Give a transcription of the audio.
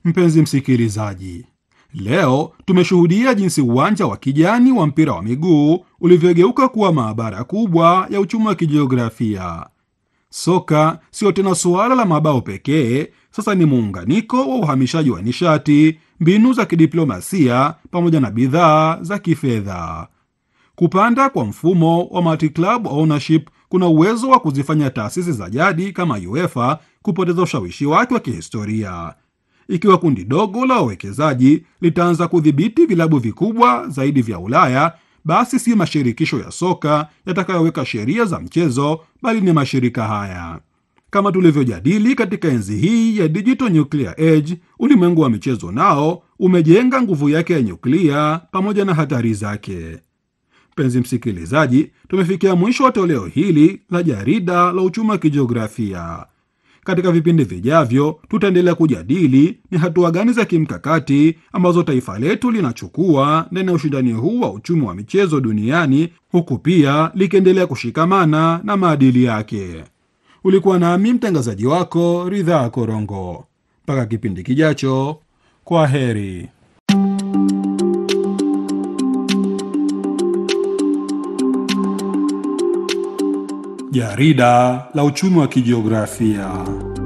Mpenzi msikilizaji, leo tumeshuhudia jinsi uwanja wa kijani wa mpira wa miguu ulivyogeuka kuwa maabara kubwa ya uchumi wa kijiografia. Soka sio tena suala la mabao pekee, sasa ni muunganiko wa uhamishaji wa nishati, mbinu za kidiplomasia pamoja na bidhaa za kifedha. Kupanda kwa mfumo wa multi-club ownership kuna uwezo wa kuzifanya taasisi za jadi kama UEFA kupoteza ushawishi wake wa kihistoria. Ikiwa kundi dogo la wawekezaji litaanza kudhibiti vilabu vikubwa zaidi vya Ulaya, basi si mashirikisho ya soka yatakayoweka sheria za mchezo, bali ni mashirika haya. Kama tulivyojadili katika enzi hii ya digital nuclear age, ulimwengu wa michezo nao umejenga nguvu yake ya nyuklia pamoja na hatari zake. Mpenzi msikilizaji, tumefikia mwisho wa toleo hili la jarida la uchumi wa kijiografia. Katika vipindi vijavyo, tutaendelea kujadili ni hatua gani za kimkakati ambazo taifa letu linachukua ndani ya ushindani huu wa uchumi wa michezo duniani, huku pia likiendelea kushikamana na maadili yake. Ulikuwa nami mtangazaji wako Ridhaa Korongo. Mpaka kipindi kijacho, kwa heri. Jarida la uchumi wa kijiografia.